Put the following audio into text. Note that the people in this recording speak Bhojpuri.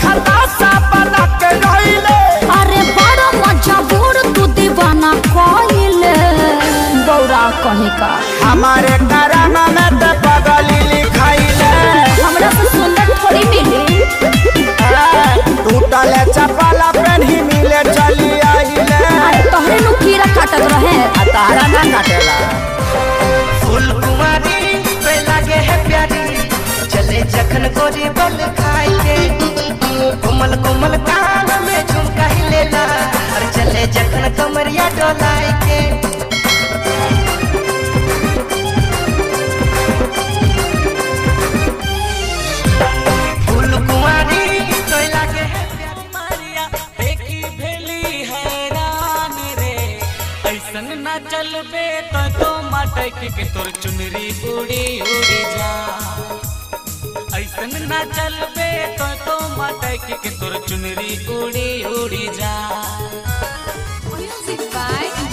खलासा बना के रहिले अरे बड़ा मजबूर तू दीवाना कोइले गौरा कहीं का हमारे करम में ते पगली लिखाइले हमरा से सुंदर थोड़ी मिली टूटल चपल पेन्ही मिले चली आइले अरे तोहरे नु कीड़ा काटत रहे आ तारा ना काटेला फूल कुमारी पे लागे है प्यारी चले जखन गोरी बल खाए के कोमल कोमल कान में झुमका ही लेला और चले जखन कमरिया डोलाए के फूल कुमारी पे लागे है प्यारी मारिया देखी भेली हैरान रे ऐसन न चलबे तो तो मटक के तोर चुनरी उड़ी उड़ी जा ऐसन न चलबे तो तो मटक के तोर चुनरी उड़ी उड़ी जा म्यूजिक बाय